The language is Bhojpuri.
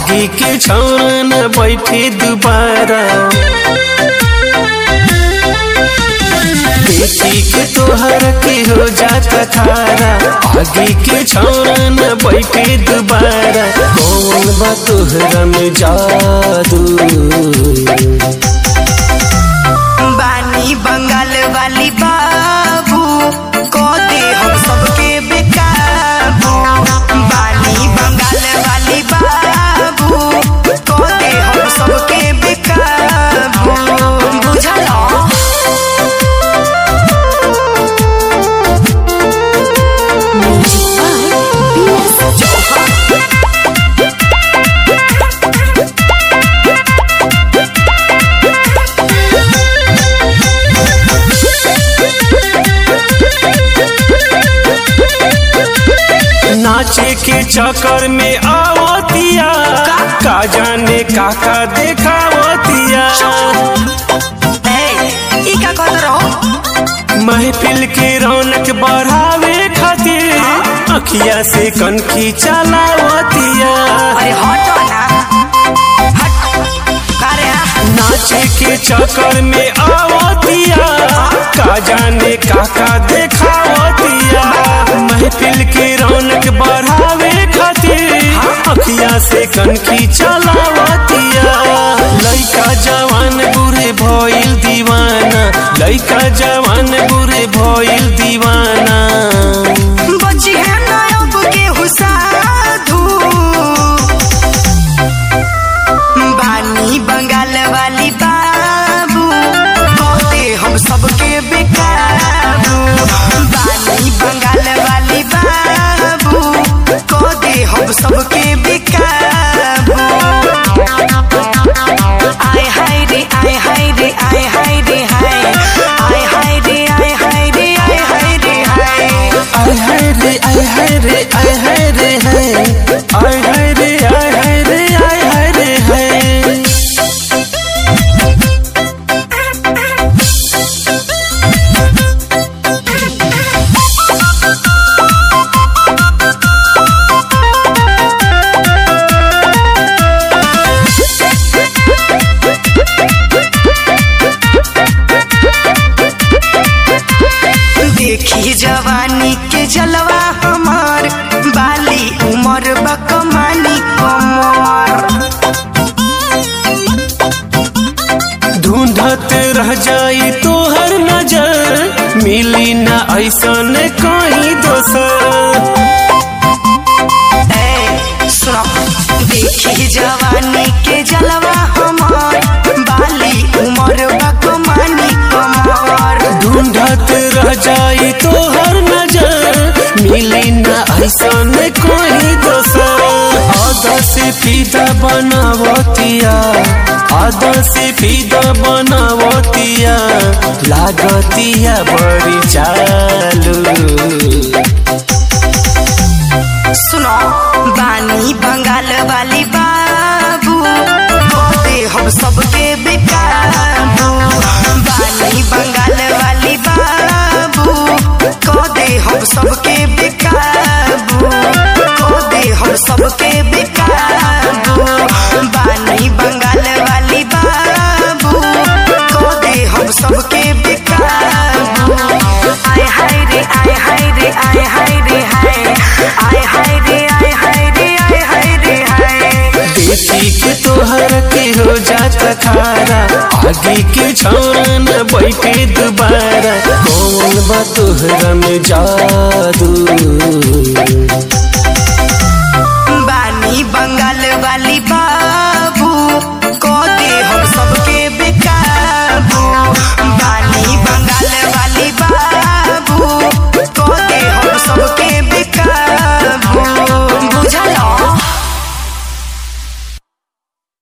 आगे के छौरा न बैठे दोबारा देखी के तोहर के हो जाता खारा आगे के छौरा न बैठे दोबारा कौन बा तोहरा में जादू बानी बंगाल वाली बाबू को दे हम सबके बेकाबू बानी बंगाल वाली बाबू को दे हम सबके बेकाबू बुझल नाचे के चक्कर में आवतिया का जाने काका देखावतिया ए ई का कहत रहो महफिल के रौनक बढ़ावे खातिर अखिया से कनखी चलावतिया अरे हटो ना हट अरे नाचे के चक्कर में आवतिया का जाने काका देखावतिया महफिल के रौनक बढ़ावे खातिर अखिया से कनखी चलावतिया लइका जवान बुरे भइल दीवाना लइका जवान बुरे भइल दीवाना बची है नायब के हुसाधु बानी बंगाल वाली बाबू कहते हम सबके बेकाबू बानी बंगाल वाली बाबू कहते हम सबके बेकाबू आय हाय रे आय हाय रे आय हाय रे हाय आय हाय रे आय हाय रे आय हाय रे हाय आय हाय रे आय हाय रे आय हाय रे हाय आय हाय रे आय हाय रे आय हाय रे हाय देखी जवानी के जलवा हमार बाली उमर बकमानी कमर ढूंढत रह जाई तोहर नजर मिली ना ऐसन कहीं दोसर ए सुनो देखी जवानी के जलवा हमार बाली उमर बकमानी कमर ढूंढत रह जाई तोहर नजर मिली ना ऐसन कोई दोसर आधा से फीदा बनावतिया आधा से फीदा बनावतिया लागतिया बड़ी चालू सुनो बानी बंगाल वाली बाबू कहते हम सबके बेकाबू बानी बंगाल वाली बाबू कहते हम सबके बेकाबू कहते हम सबके बेकाबू बानी बंगाल वाली बाबू कहते हम सबके बेकाबू आय हाय रे आय हाय रे आय हाय रे हाय आय हाय रे आय हाय रे आय हाय रे हाय देखी के तोहर के हो जाता खारा आगे के छौरा न बैठे दोबारा कौन बा तोहरा में जादू